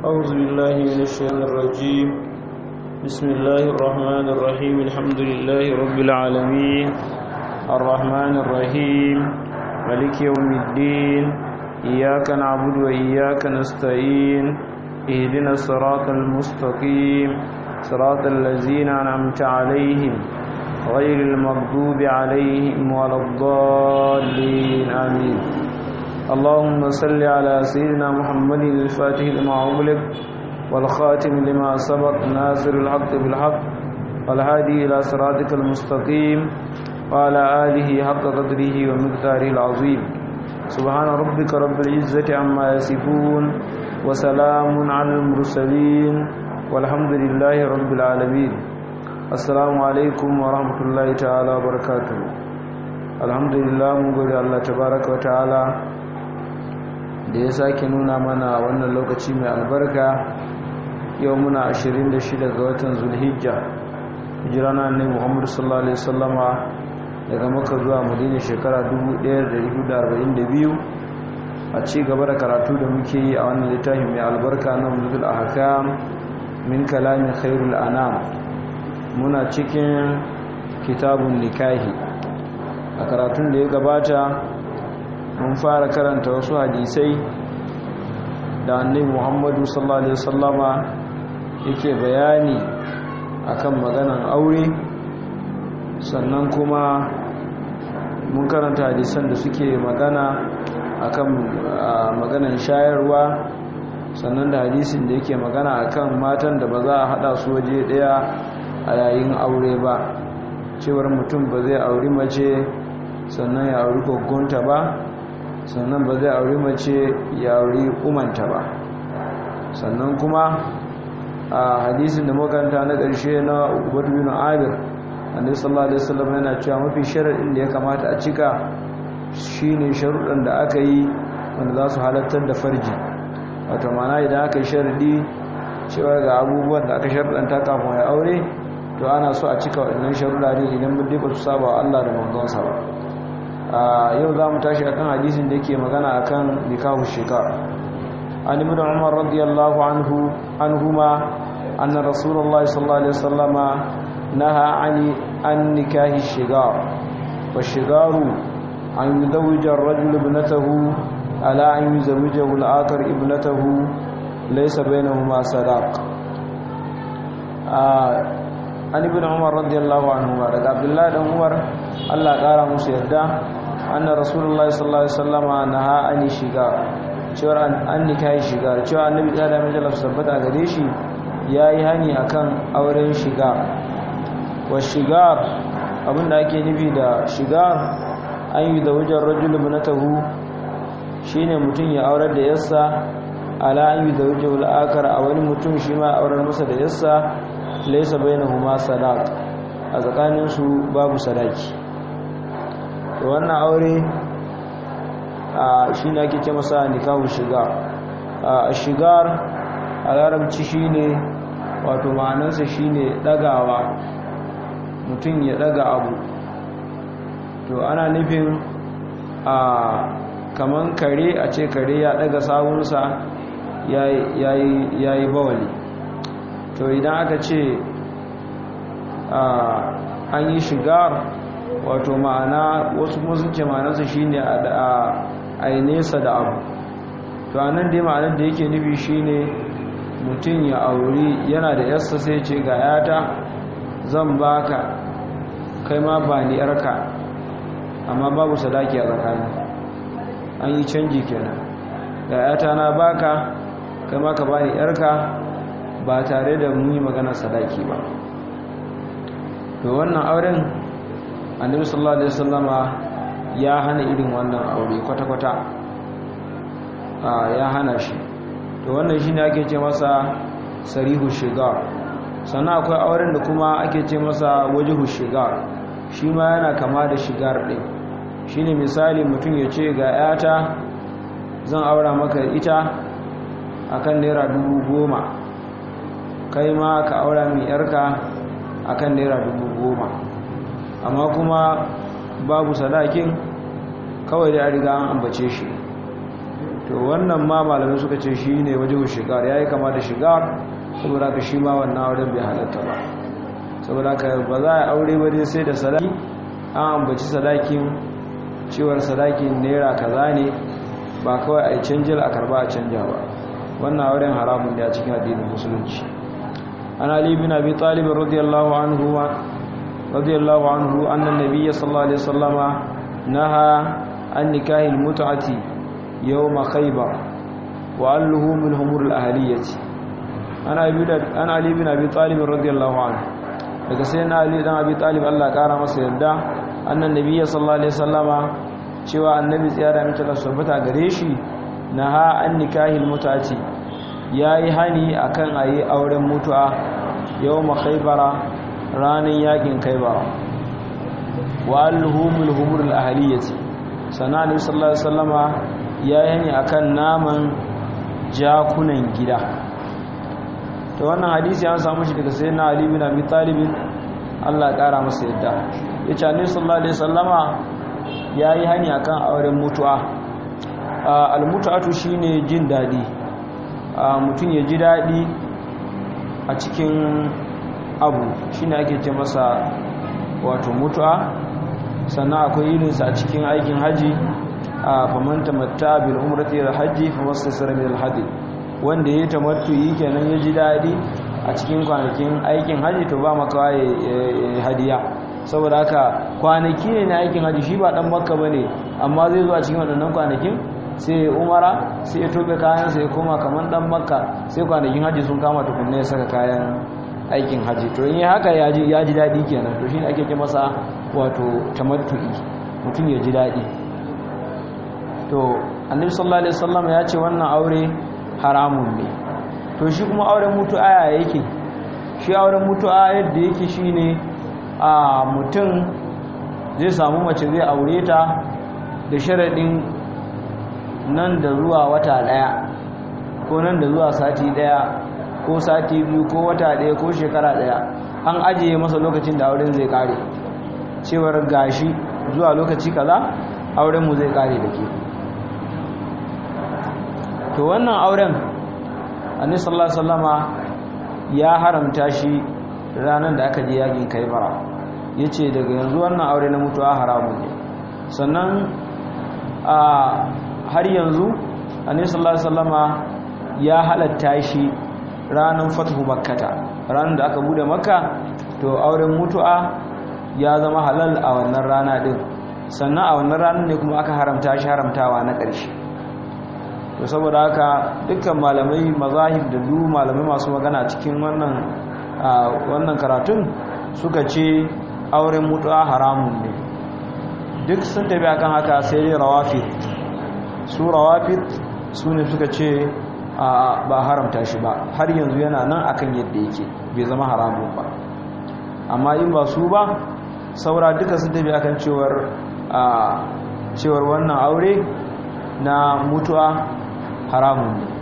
أعوذ بالله من الشيطان الرجيم بسم الله الرحمن الرحيم الحمد لله رب العالمين الرحمن الرحيم ملك يوم الدين إياك نعبد وإياك نستعين اهدنا الصراط المستقيم صراط الذين أنعمت عليهم غير المغضوب عليهم ولا الضالين آمين اللهم صل على سيدنا محمد الفاتح لما أغلق والخاتم لما سبق ناصر الحق بالحق والهادي إلى صراطك المستقيم وعلى آله حق قدره ومقداره العظيم سبحان ربك رب العزة عما يصفون وسلام على المرسلين والحمد لله رب العالمين السلام عليكم ورحمة الله تعالى وبركاته الحمد لله mun gode Allah tabaraka wa ta'ala da ya sake nuna mana wannan lokaci mai albarka yau muna 26 ga watan zulhijja hijira na annabi Muhammad sallallahu alaihi wasallama daga Makka zuwa Madina shekara 1442 a ci gaba da karatu da muke yi a wannan littafin mai albarka na Umdatul Ahkam min kalamin khairul anam muna cikin kitabun nikahi a karatun da ya gabata mun fara karanta wasu hadisai da annabi Muhammadu sallallahu alaihi wasallama yake bayani akan maganan aure sannan kuma mun karanta hadisan da suke magana akan maganan shayarwa sannan da hadisin da yake magana akan matan da ba za a hada su waje daya a yayin aure ba cewar mutum ba zai auri mace sannan ya auri kogonta ba sannan ba zai auri mace ya auri umanta ba sannan kuma a hadisin da makanta na ƙarshe na ubatu bin abir annabi sallallahu alaihi wasallam yana cewa mafi sharadin da ya kamata a cika shine sharuɗan da aka yi wanda za su halattar da farji wato mana idan aka yi sharadi cewa ga abubuwan da aka sharadanta kafin ya aure to ana so a cika waɗannan sharuɗa ne idan mun ba su saba wa Allah da manzonsa ba yau za mu tashi akan hadisin da yake magana akan nikahu shikar an ibn umar radiyallahu anhu anhuma anna rasulullahi sallallahu alaihi wasallama naha ani an nikahi shigar wa shigaru an yuzawwija ar-rajulu ibnatahu ala an yuzawwijahu al-akhar ibnatahu laysa bainahuma sadaq an ibn umar radiyallahu anhu daga abdullahi dan umar Allah kara musu yarda anna rasulullahi sallallahu alaihi wasallama naha ani shiga cewa an nikai shiga cewa annabi da da majalar sabbata gare shi yayi hani akan auren shiga wa shigar abinda ake nufi da shigar an yi da wajen rajul ibnatahu shine mutum ya aurar da yassa ala an yi da wajen al'akar a wani mutum shi ma aurar masa da yassa laisa bainahuma sadaq a tsakanin su babu sadaki to wannan aure a shine ake ce masa nikahu shiga a shigar a larabci shine wato ma'anarsa shine dagawa mutum ya daga abu to ana nufin a kaman kare a ce kare ya daga sawunsa yayi bawali to idan aka ce an yi shigar wato ma'ana wasu musulci ma'anarsa shi ne a yi nesa da abu to a nan dai ma'anar da yake nufi shi ne mutum ya auri yana da yassa sai ce ga yata zan baka kai ma ba ni yarka amma babu sadaki a tsakani an yi canji kenan ga yata na baka kai ma ka ba ni yarka ba tare da mun yi maganar sadaki ba to wannan auren annabi sallallahu alaihi wasallama ya hana irin wannan aure kwata-kwata ya hana shi to wannan shine ake ce masa sarihu shigar sannan akwai auren da kuma ake ce masa wajihu shigar shi ma yana kama da shigar ɗin shine misali mutum ya ce ga yata zan aura maka ita akan naira dubu goma kai ma ka aura mai yarka akan naira dubu goma amma kuma babu sadakin kawai da riga an ambace shi to to wannan ma malamai suka ce shi ne wajen shigar ya yi kama da shigar saboda ka shi ma wannan auren bai halatta ba saboda ka ba za a aure ba dai sai da sadaki an ambaci sadakin cewar sadakin naira kaza ne ba kawai a yi canjil a karba a canja ba wannan auren haramun da a cikin addinin musulunci an ali bin abi talib radiyallahu anhu radiyallahu anhu anna nabiyya sallallahu alaihi wasallama naha an nikahil mut'ati يوم خيبر وأله من همور الأهلية أنا علي بن أبي طالب رضي الله عنه daga sai na Ali dan Abi Talib Allah kara masa yarda annan nabiyyi sallallahu alaihi wasallama cewa annabi tsaya mace da sabbata gare shi naha an nikahil mutati yayi hani akan ayi auren mutu'a yawma khaybara ranan yakin khaybara wa alhumul humur al ahliyati sana annabi sallallahu alaihi wasallama ya yi a kan naman jakunan gida ta wannan hadisi an samu shi daga sai na ali bin abi talibin Allah ya kara masa yadda ya ce annabi sallallahu alaihi wasallama ya yi hani akan auren mutu'a almutu'atu shine jin dadi mutum ya ji dadi a cikin abu shine ake ce masa wato mutu'a sannan akwai irinsa a cikin aikin haji a faman tamatta bil umrati ila hajji fa wastasara min al hadi wanda yayi tamattu'i kenan ya ji dadi a cikin kwanakin aikin haji to ba maka hadiya saboda haka kwanaki ne na aikin haji shi ba dan makka bane amma zai zo a cikin wadannan kwanakin sai umara sai ya tobe kayan sai koma kaman dan makka sai kwanakin haji sun kama tukunne ya saka kayan aikin haji to in haka ya ji ya ji dadi kenan to shine ake ce masa wato tamattu'i mutum ya ji dadi to annabi sallallahu alaihi wasallam ya ce wannan aure haramun ne to shi kuma auren mutu'a yake shi auren mutu'a yadda yake shine a mutum zai samu mace zai aure ta da sharadin nan da zuwa wata daya ko nan da zuwa sati daya ko sati biyu ko wata daya ko shekara daya an ajiye masa lokacin da auren zai kare cewar gashi zuwa lokaci kaza auren mu zai kare da ke to wannan auren annabi sallallahu alaihi wasallama ya haramta shi ranar da aka je yakin kaibara yace daga yanzu wannan aure na mutuwa haramun ne sannan a har yanzu annabi sallallahu alaihi wasallama ya halatta shi ranar fathu makkata ranar da aka bude makka to auren mutuwa ya zama halal a wannan rana din sannan a wannan ranar ne kuma aka haramta shi haramtawa na ƙarshe to saboda haka dukkan malamai mazahib da du malamai masu magana cikin wannan wannan karatun suka ce auren mutuwa haramun ne duk sun tafi akan haka sai dai rawafid su rawafid su ne suka ce ba haramta shi ba har yanzu yana nan akan yadda yake bai zama haramun ba amma in ba su ba saura duka sun tafi akan cewar cewar wannan aure na mutuwa haramun ne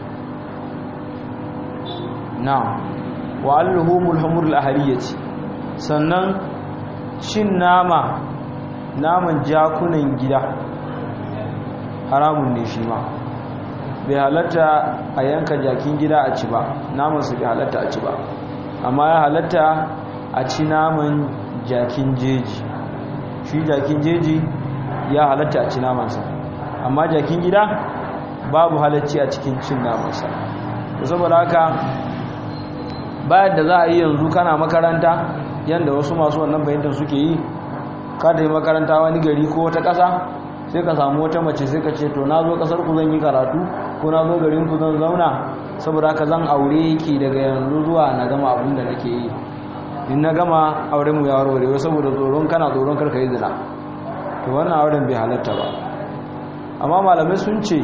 na wa alluhumul humurul ahliyati sannan cin nama naman jakunan gida haramun ne shi ma bai halatta a yanka jakin gida a ci ba naman su bai halatta a ci ba amma ya halatta a ci naman jakin jeji shi jakin jeji ya halatta a ci namansa amma jakin gida babu halacci a cikin cin namansa saboda haka bayan da za a yi yanzu kana makaranta yadda wasu masu wannan bayyantar suke yi kada yi makaranta wani gari ko wata ƙasa sai ka samu wata mace sai ka ce to na zo ƙasar ku zan yi karatu ko na zo garin ku zan zauna saboda haka zan aure ki daga yanzu zuwa na gama abin da nake yi in na gama auren mu ya warware saboda tsoron kana tsoron karka yi zina to wannan auren bai halatta ba amma malamai sun ce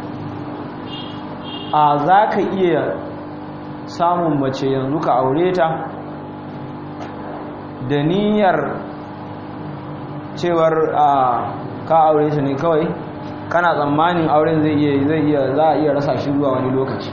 a za ka iya samun mace yanzu ka aure ta da niyyar cewar a ka aure ta ne kawai kana tsammanin auren zai iya zai iya za a iya rasa shi zuwa wani lokaci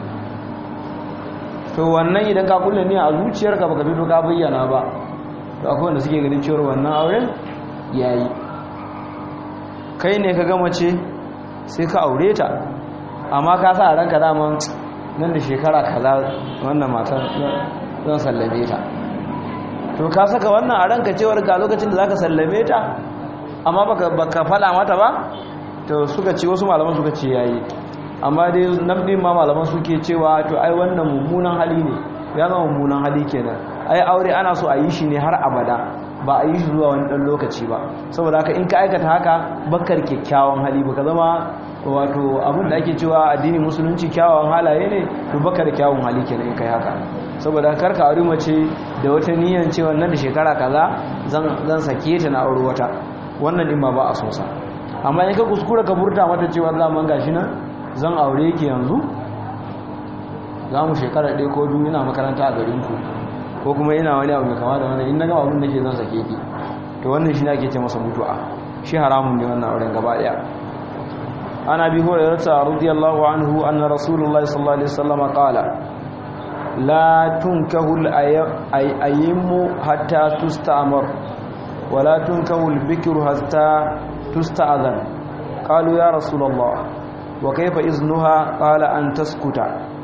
to wannan idan ka kulle ne a zuciyarka baka fito ka bayyana ba to akwai wanda suke ganin cewar wannan auren yayi kai ne ka gama ce sai ka aure ta amma ka sa a ranka daman nan da shekara kaza wannan matan zan sallame ta to ka saka wannan a ranka cewar ga lokacin da zaka sallame ta amma baka baka fada mata ba to suka ce wasu malaman suka ce yayi amma dai nan din ma malaman suke cewa to ai wannan mummunan hali ne ya zama mummunan hali kenan ai aure ana so a yi shi ne har abada ba a yi shi zuwa wani dan lokaci ba saboda haka in ka aikata haka bakar kyakkyawan hali baka zama wato abin da ake cewa addini musulunci kyawawan halaye ne to baka da kyawun hali kenan in kai haka saboda kar ka aure mace da wata niyyar cewa nan da shekara kaza zan zan sake ta na aure wata wannan din ma ba a so sa amma in ka kuskura ka burta mata cewa zaman gashi nan zan aure ki yanzu za mu shekara ɗaya ko biyu ina makaranta a garin ku ko kuma ina wani abu mai kama da wannan in na gama abin da ke zan sake ki to wannan shi ne ake ce masa mutu'a shi haramun ne wannan auren gaba ɗaya عن ابي هريره رضي الله عنه ان رسول الله صلى الله عليه وسلم قال لا تنكه الايم حتى تستعمر ولا تنكه البكر حتى تستأذن قالوا يا رسول الله وكيف اذنها قال ان تسكت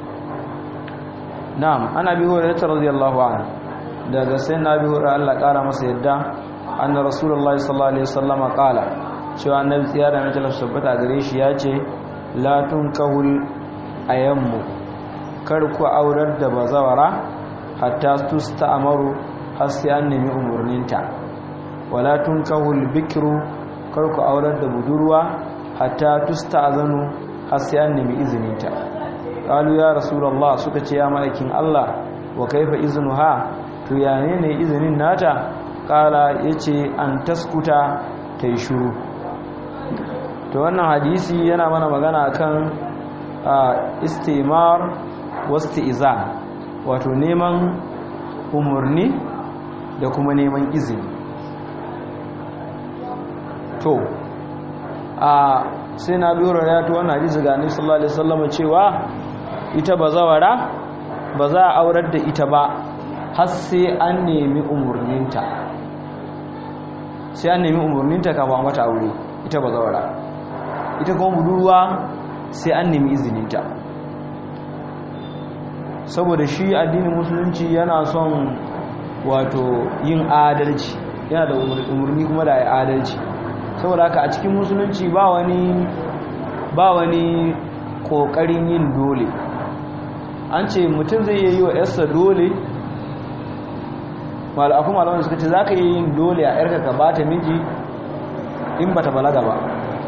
نعم انا ابي هريره رضي الله عنه daga sai na bi hura Allah kara masa yadda anna rasulullahi sallallahu alaihi wasallam qala cewa annabi tsaya da majalar sabbata gare shi ya ce latun kahul ayammu kar ku aurar da bazawara hatta tusta amaru har sai an nemi umarninta wala tun kahul bikiru kar ku aurar da budurwa hatta tusta azanu har sai an nemi izininta qalu ya rasulullah suka ce ya ma'aikin Allah wa kaifa iznuha to ya ne izinin nata kala yace an taskuta tai shuru to wannan hadisi yana mana magana akan istimar wasti'izan wato neman umurni da kuma neman izini to a sai na biyo ya to wannan hadisi ga annabi sallallahu alaihi wasallam cewa ita bazawara ba za a aurar da ita ba har sai an nemi umurninta sai an nemi umurninta kafin mata aure ita bazawara ita kuma budurwa sai an nemi izininta saboda shi addinin musulunci yana son wato yin adalci yana da umarni kuma da ya adalci saboda haka a cikin musulunci ba wani ba wani kokarin yin dole an ce mutum zai yi wa yarsa dole malafu malaman suka ce za ka yi yin dole a yarka ka bata miji in bata balaga ba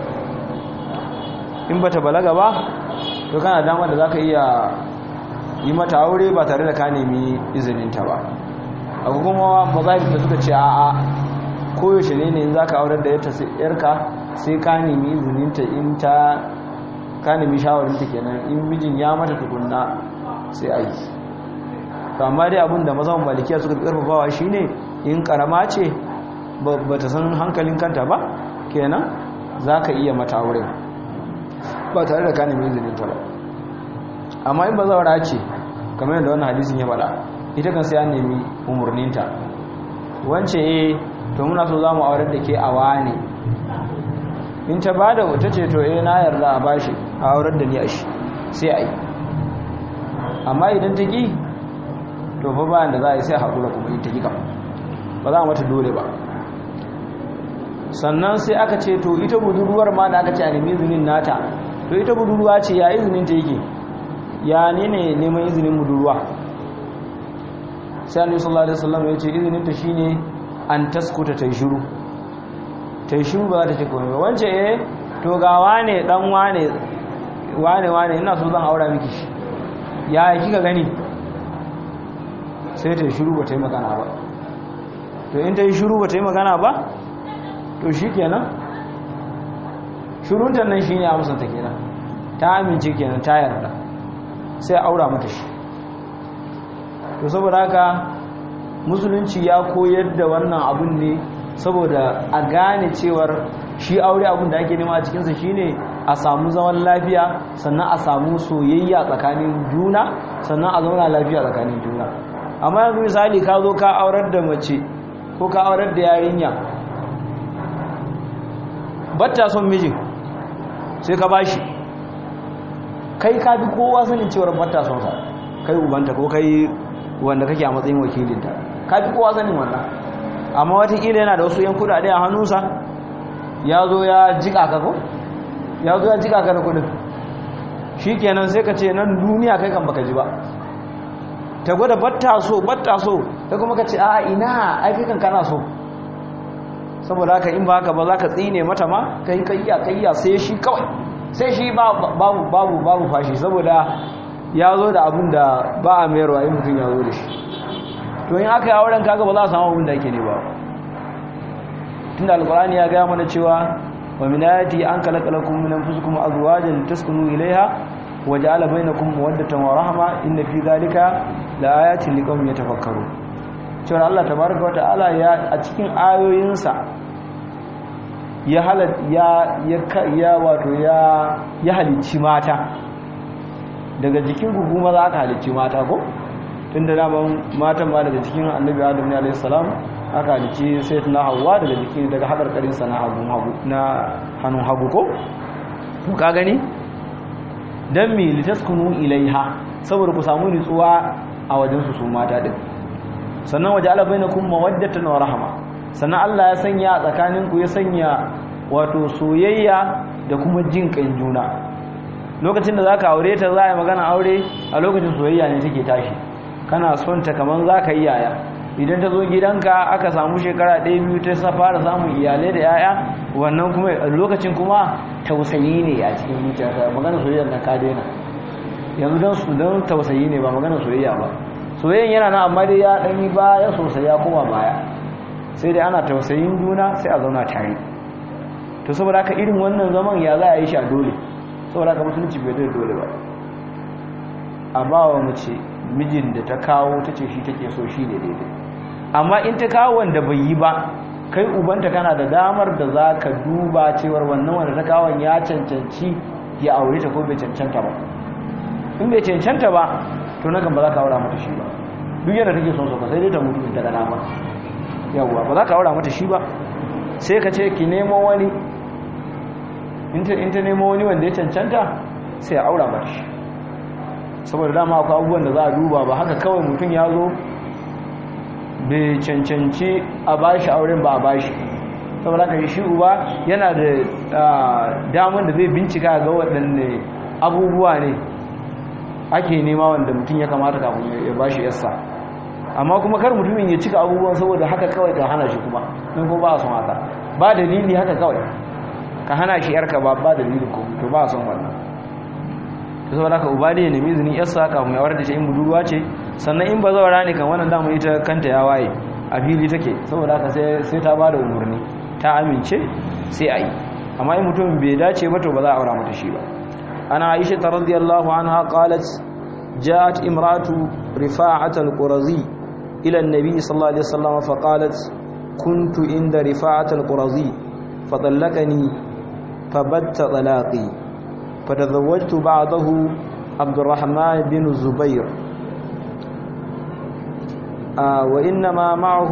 in bata balaga ba to kana dama da zaka iya yi mata aure ba tare da ka nemi izininta ba akwai kuma mazahib da suka ce a'a koyaushe ne ne in zaka aurar da yarka sai ka nemi izininta in ta ka nemi shawarinta kenan in mijin ya mata tukunna sai a yi to amma dai abin da mazan malikiya suka fi karfafawa shine in karama ce ba ta san hankalin kanta ba kenan za ka iya mata aure ba tare da ka nemi izininta ba amma in ba zaura ce kamar yadda wannan hadisin ya faɗa ita kan sai an nemi umarninta wance eh to muna so za mu aurar da ke a wane in ta ba da wata ce to eh na yarda a bashi a aurar da ni a shi sai a yi amma idan ta ki to fa bayan da za a yi sai haƙura kuma in ta ki kam ba za a mata dole ba sannan sai aka ce to ita budurwar ma da aka ce a nemi izinin nata to ita budurwa ce ya izinin ta yake ya ne ne neman izinin budurwa sai annabi sallallahu alaihi wasallam ya ce izinin ta shine an taskuta ta shiru ta shiru ba za ta ce komai ba wance eh to ga wane dan wane wane wane ina so zan aura miki shi ya kika gani sai ta shiru ba ta yi magana ba to in ta yi shiru ba ta yi magana ba to shi kenan shirunta nan shi ne amsanta kenan ta amince kenan ta yarda sai aura mata shi to saboda haka musulunci ya koyar da wannan abun ne saboda a gane cewar shi aure abun da ake nema a cikinsa shine a samu zaman lafiya sannan a samu soyayya tsakanin juna sannan a zauna lafiya tsakanin juna amma yanzu misali ka zo ka aurar da mace ko ka aurar da yarinya batta son mijin sai ka bashi kai ka bi kowa sanin cewar bata son sa kai ubanta ko kai wanda kake a matsayin wakilinta ka bi kowa sanin wannan amma watakila yana da wasu yan kudade a hannunsa ya zo ya jika ka ko ya zo ya jika ka da kudin shi kenan sai ka ce nan duniya kai kan baka ji ba ta gwada batta so batta so ta kuma ka ce a ina ai kai kan kana so saboda haka in ba haka ba za ka tsine mata ma kai kayya kayya sai shi kawai sai shi babu babu babu fashi saboda ya zo da abin da ba a mayarwa in mutum ya zo da shi to in aka yi auren kaga ba za a samu abin da ake ne ba tunda alkurani ya gaya mana cewa wa min ayati an khalaqalakum min anfusikum azwajan taskunu ilayha wa ja'ala bainakum mawaddatan wa rahma inna fi dhalika laayatin liqaumin yatafakkarun cewa Allah tabaaraka wa ta'ala ya a cikin ayoyinsa ya halat ya ya wato ya ya halicci mata daga jikin gugu maza aka halicci mata ko tunda daman matan ba daga cikin annabi adam ne alayhi salam aka halicci sai na hawa daga jikin daga hakarkarin sa na hagu hagu na hannun hagu ko to ka gani dan mi litaskunu ilaiha saboda ku samu nutsuwa a wajen su su mata din sannan waje ala bainakum mawaddatan wa rahma sannan Allah ya sanya tsakanin ku ya sanya wato soyayya da kuma jin kan juna lokacin da zaka aure ta za a yi magana aure a lokacin soyayya ne take tashi kana son ta kaman zaka yi yaya idan ta zo gidanka aka samu shekara ɗaya biyu ta sa fara samun iyalai da yaya wannan kuma lokacin kuma tausayi ne a cikin zuciyarka magana soyayya na ka daina yanzu don su don tausayi ne ba magana soyayya ba soyayyan yana nan amma dai ya ɗan yi baya sosai ya koma baya sai dai ana tausayin juna sai a zauna tare to saboda haka irin wannan zaman ya za a yi shi a dole saboda haka musulunci bai da dole ba a ba wa mace mijin da ta kawo ta ce shi take so shi ne daidai amma in ta kawo wanda bai yi ba kai ubanta kana da damar da za ka duba cewar wannan wanda ta kawo ya cancanci ya aure ta ko bai cancanta ba in bai cancanta ba to na kan ba za ka aura mata shi ba duk yadda take son ka sai dai ta mutu in ta ga dama yawwa ba za ka aura mata shi ba sai ka ce ki nemo wani in ta nemo wani wanda ya cancanta sai a aura mata shi saboda dama akwai abubuwan da za a duba ba haka kawai mutum ya zo bai cancanci a bashi auren ba a bashi saboda haka shi uba yana da damar da zai bincika ga waɗanne abubuwa ne ake nema wanda mutum ya kamata kafin ya bashi yassa amma kuma kar mutumin ya cika abubuwan saboda haka kawai ka hana shi kuma don ko ba a son haka ba dalili haka kawai ka hana shi yarka ba ba dalili ko to ba a son wannan to saboda haka uba ne ya nemi izinin yarsa kafin ya warda shi in budurwa ce sannan in ba zawara ne kan wannan damu ita kanta ya waye a fili take saboda haka sai sai ta bada umarni ta amince sai a yi amma in mutum bai dace ba to ba za a aura mata shi ba ana aisha radiyallahu anha qalat جاءت امرأة رفاعة القرظي إلى النبي صلى الله عليه وسلم فقالت كنت عند رفاعة القرظي فطلقني فبت طلاقي فتزوجت بعضه عبد الرحمن بن الزبير آه وإنما معه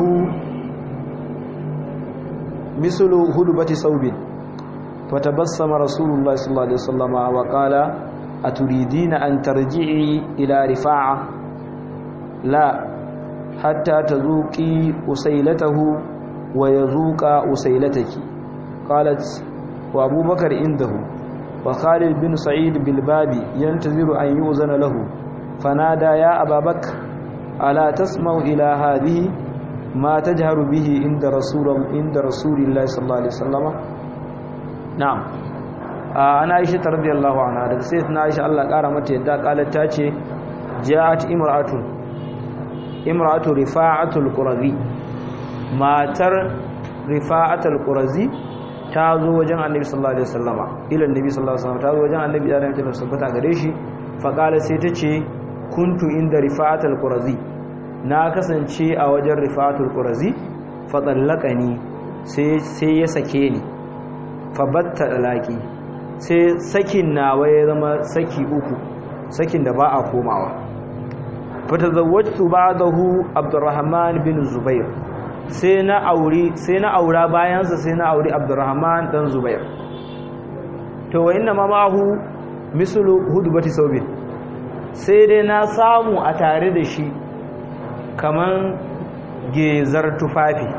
مثل هلبة صوب فتبسم رسول الله صلى الله عليه وسلم وقال أتريدين أن ترجعي إلى رفاعة لا حتى تذوقي أسيلته ويذوق أسيلتك قالت وأبو بكر عنده وخالد بن سعيد بالباب ينتظر أن يؤذن له فنادى يا أبا بكر ألا تسمع إلى هذه ما تجهر به عند رسول عند رسول الله صلى الله عليه وسلم نعم ana aisha ta radiyallahu anha daga sai na aisha Allah kara mata yadda kalar ta ce ja'at imra'atun imra'atu rifa'atul qurazi matar rifa'atul qurazi ta zo wajen annabi sallallahu alaihi wasallama ila annabi sallallahu alaihi wasallam ta zo wajen annabi da ta tabbata gare shi fa kala sai ta ce kuntu inda rifa'atul qurazi na kasance a wajen rifa'atul qurazi fa tsallaqani sai sai ya sake ni fa batta dalaki sai sakin nawa ya zama saki uku sakin da ba a komawa fata zawwajtu ba'dahu abdurrahman bin zubair sai na auri sai na aura bayansa sai na auri abdurrahman dan zubair to wa inna mamahu mislu hudbati saubin sai dai na samu a tare da shi kaman gezar tufafi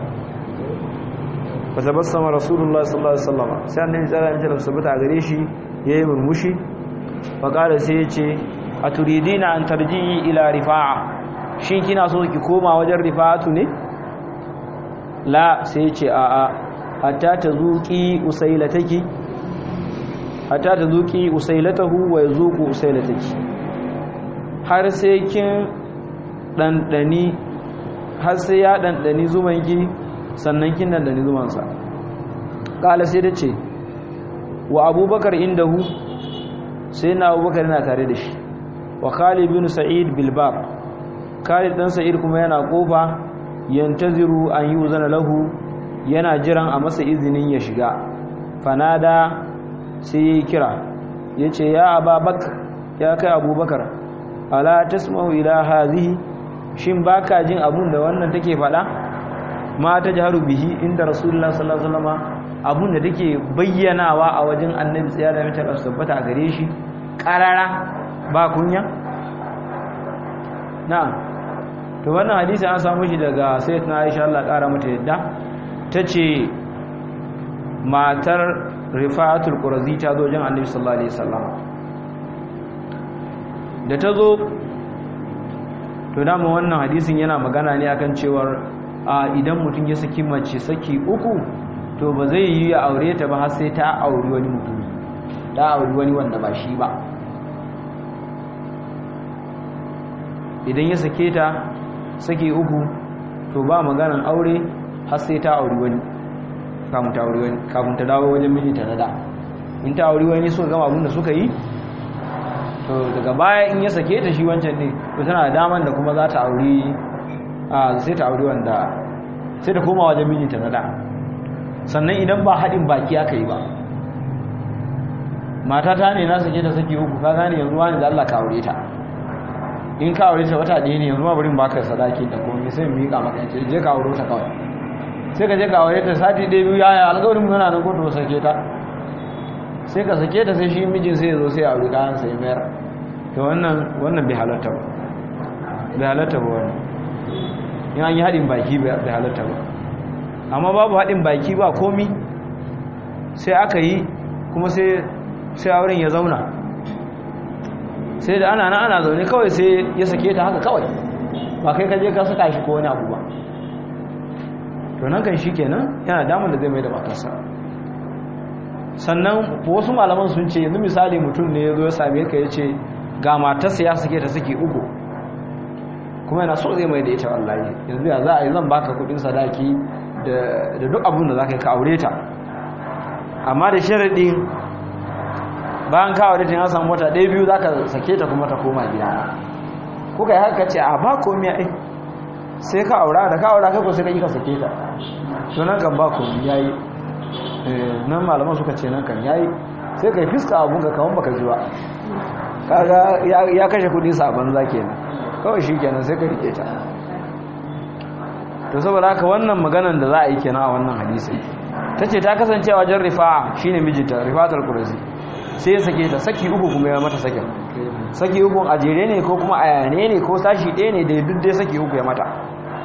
ba tabassama rasulullah sallallahu alaihi wasallam sai annabi sallallahu alaihi wasallam sabata gare shi yayi murmushi fa kala sai ya ce aturidina an tarji'i ila rifa'a shin kina so ki koma wajen rifa'atu ne la sai ya ce a'a hatta tazuqi usailataki hatta tazuqi usailatahu wa yazuqu usailataki har sai kin dandani har sai ya dandani zumanki sannan kin dandani zumansa kala sai da ce wa abubakar indahu sai na abubakar yana tare da shi wa khalid bin sa'id bilbab khalid dan sa'id kuma yana kofa yantaziru an yuzana lahu yana jiran a masa izinin ya shiga fanada sai ya kira yace ya ababakar ya kai abubakar ala tasma'u ila hadhihi shin baka jin abun da wannan take faɗa ma ta jaharu bihi inda rasulullah sallallahu alaihi wasallam abun da take bayyanawa a wajen annabi tsaya da mutar tabbata a gare shi karara ba kunya na'am to wannan hadisi an samu shi daga sayyidatina Aisha Allah kara mata yadda tace matar Rifatul Qurazi ta zo wajen annabi sallallahu alaihi wasallam da ta zo to dama wannan hadisin yana magana ne akan cewar a idan mutum ya saki mace saki uku to ba zai yi ya aure ta ba har sai ta auri wani mutumi ta auri wani wanda ba shi ba idan ya sake ta saki uku to ba maganan aure har sai ta auri wani kafin ta auri wani kafin ta dawo wajen mijinta na da in ta auri wani suka gama abin da suka yi to daga baya in ya sake ta shi wancan ne to tana da daman da kuma za ta auri a sai ta auri wanda sai ta koma wajen mijinta na da sannan idan ba haɗin baki aka yi ba mata ta ne na sake ta sake uku ka gane yanzu wani da Allah ka aure ta in ka aure ta wata ɗaya ne yanzu ma barin baka sadaki da komai sai mu miƙa maka ce je ka aure ta kawai sai ka je ka aure ta sati ɗaya biyu yaya alƙawarin mu yana nan ko to sake ta sai ka sake ta sai shi mijin sai ya zo sai aure kayan sai mayar to wannan wannan bai halatta ba bai halatta ba wannan in an yi haɗin baki bai halatta ba amma babu haɗin baki ba komi sai aka yi kuma sai auren ya zauna sai da ana ana zaune kawai sai ya sake ta haka kawai ba kai kaje ka saka shi ko wani abu ba to nan kan shi kenan yana damar da zai mai da matarsa sannan wasu malaman sun ce yanzu misali mutum ne ya zo ya same ka ya ce ga matarsa ya sake ta sake uku kuma yana so zai mai da ita wallahi yanzu ya za a yi zan baka kudin sadaki da duk abin da za ka yi ka aure ta amma da sharaɗin bayan ka aure ta ya samu wata ɗaya biyu za ka sake ta kuma ta koma gida kuka yi haka ce a ba komi ai sai ka aura da ka aura kai ko sai ka yi ka sake ta to nan kan ba komi ya yi nan malaman suka ce nan kan ya yi sai ka yi fiska abun ka kawan baka ji ba kaga ya kashe kudi sabon za kenan kawai shi kenan sai ka rike ta to saboda haka wannan maganan da za a yi kenan a wannan hadisi ta ce ta kasance a wajen rifa'a shine mijinta rifatar kurasi sai ya sake ta saki uku kuma ya mata sakin saki uku a jere ne ko kuma a yane ne ko sashi ɗaya ne da duk dai saki uku ya mata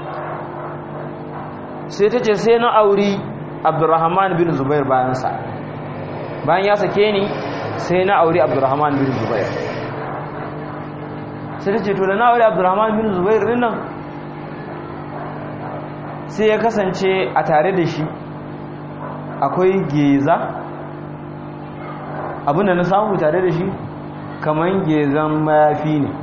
sai ta ce sai na auri abdurrahman bin zubair bayansa bayan ya sake ni sai na auri abdurrahman bin zubair sai ta ce to da na auri abdurrahman bin zubair din nan sai ya kasance a tare da shi akwai geza abinda na samu tare da shi kamar gezan mayafi ne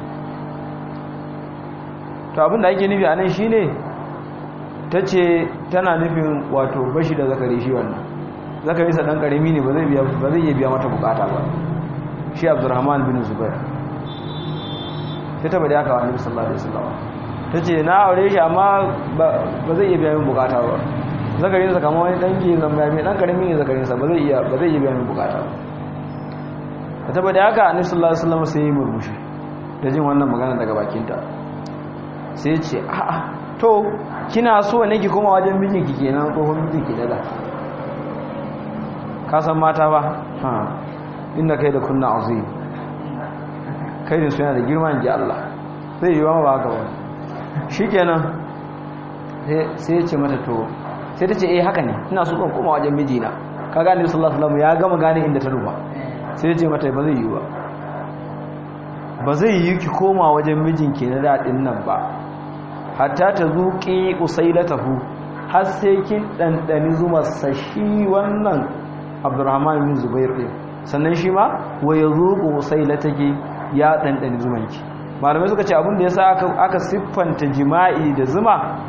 to abinda ake nufi a nan shi ne ta ce tana nufin wato bashi da zakari shi wannan zakari sa dan karami ne ba zai iya biya mata bukata ba shi abdurrahman bin zubair sai ta bada aka wa annabi sallallahu alaihi wasallam ta ce na aure shi amma ba zai iya biya min bukata ba zakarin sa kamar wani dan ke zama mai dan karami ne zakarin sa ba zai iya ba zai iya biya min bukata ba ta bada aka annabi sallallahu alaihi wasallam sai ya murmushi da jin wannan magana daga bakinta sai ya ce a'a to kina so ne ki koma wajen mijinki kenan tsohon mijinki da da ka san mata ba ha inna kai da kunna azim kai da su yana da girma in ji Allah zai yi wa ba haka wani shikenan sai ya ce mata to sai ta ce eh haka ne ina so kan koma wajen mijina ka gane sallallahu alaihi wasallam ya gama gane inda ta rufa sai ya ce mata ba zai yi ba ba zai yi ki koma wajen mijinki na daɗin nan ba hatta ta zuƙi usailatahu har sai kin ɗanɗani zuma sashi wannan abdurrahman bin zubair ɗin sannan shi ma wa ya zuƙi usailataki ya ɗanɗani zumanki malamai suka ce abin da ya sa aka siffanta jima'i da zuma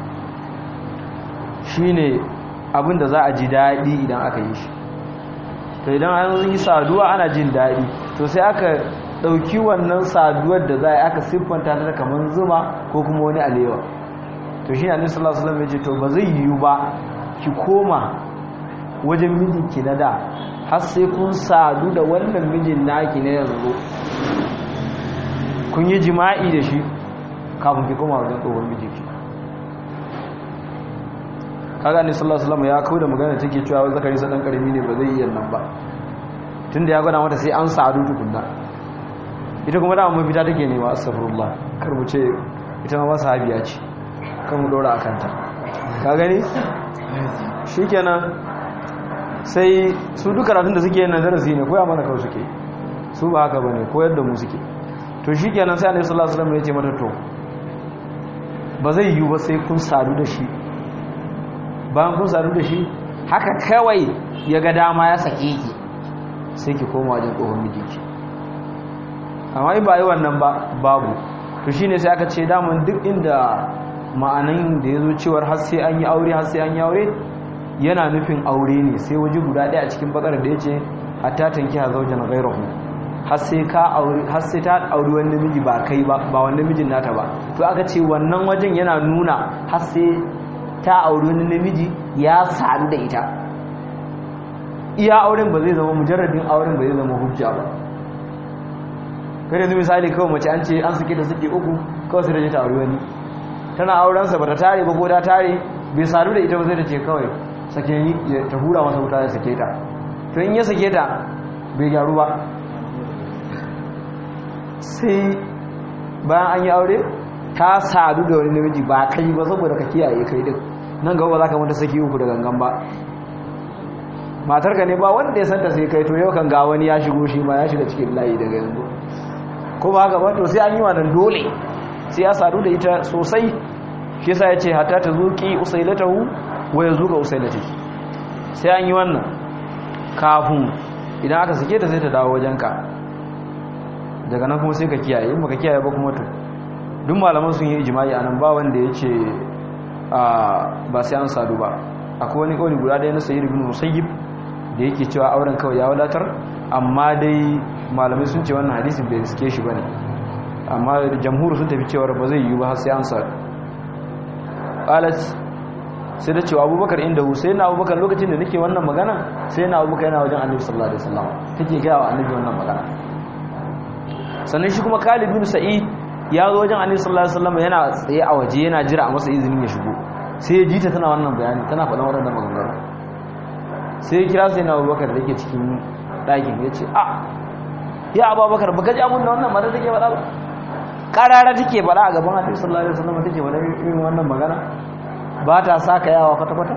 shine abin da za a ji daɗi idan aka yi shi to idan an yi saduwa ana jin daɗi to sai aka ɗauki wannan saduwar da za a aka siffanta ta kamar zuma ko kuma wani alewa to shi ne annabi sallallahu alaihi wasallam ya ce to ba zai yiwu ba ki koma wajen mijinki na da har sai kun sadu da wannan mijin naki na yanzu kun yi jima'i da shi kafin ki koma wajen tsohon mijinki kaga ne sallallahu alaihi wasallam ya kawo da magana take cewa wai zakari sa dan karami ne ba zai iya nan ba tunda ya gwada mata sai an sadu tukunna ita kuma dama mafita take nema astaghfirullah kar mu ce ita ma sahabiya ce kan mu dora akan ta ka gani shikenan sai su duka karatun da suke nan darasi ne koya mana kawai suke su ba haka bane koyar da mu suke to shikenan sai annabi sallallahu alaihi wasallam ya ce mata to ba zai yiwu ba sai kun sadu da shi bayan kun sadu da shi haka kawai ya ga dama ya sake ki sai ki koma wajen tsohon mijinki amma in ba yi wannan ba babu to shine sai aka ce daman duk inda ma'anan da ya zo cewar har sai an yi aure har sai an yi aure yana nufin aure ne sai waje guda ɗaya a cikin bakar da ya ce hatta tanki ha zaujan ghairahu har sai ka aure har sai ta aure wani namiji ba kai ba ba wani namijin nata ba to aka ce wannan wajen yana nuna har sai ta aure wani namiji ya sadu da ita iya auren ba zai zama mujarradin auren ba zai zama hujja ba kai yanzu misali kawai mace an ce an suke da suke uku kawai sai da ta aure wani tana aurensa ba ta tare ba ko ta tare bai sadu da ita ba sai ta ce kawai sake ni ta hura masa wuta ya sake ta to in ya sake ta bai gyaru ba sai bayan an yi aure ta sadu da wani namiji ba kai ba saboda ka kiyaye kai duk nan gaba ba za ka mata saki uku da gangan ba matarka ne ba wanda ya santa sai kai to yau kan ga wani ya shigo shi ma ya shiga cikin layi daga yanzu ko ba haka ba to sai an yi wannan dole sai ya sadu da ita sosai shi yasa yace hatta ta zuki usailatahu wa yazuka usailatiki sai an yi wannan kafin idan aka sake ta sai ta dawo wajenka daga nan kuma sai ka kiyaye in baka kiyaye ba kuma to duk malaman sun yi ijma'i anan ba wanda yace ba sai an sadu ba akwai wani kauli guda ɗaya na sayyid ibn musayyib da yake cewa auren kawai ya wadatar amma dai malamai sun ce wannan hadisin bai riske shi bane amma jamhur sun tafi cewa ba zai yi ba sai an sadu qalat sai da cewa abubakar inda hu sai na abubakar lokacin da nake wannan magana sai na abubakar yana wajen annabi sallallahu alaihi wasallam take ga wa annabi wannan magana sannan shi kuma Khalid bin Sa'id ya zo wajen annabi sallallahu alaihi wasallam yana tsaye a waje yana jira a masa izinin ya shigo sai ya ji ta tana wannan bayani tana faɗan waɗannan maganganu sai ya kira sai na abubakar da yake cikin ɗakin ya ce a ya abubakar baka ji abun da wannan mata take faɗa ba karara take faɗa a gaban annabi sallallahu alaihi wasallam take faɗa irin wannan magana ba ta saka yawa kwata kwata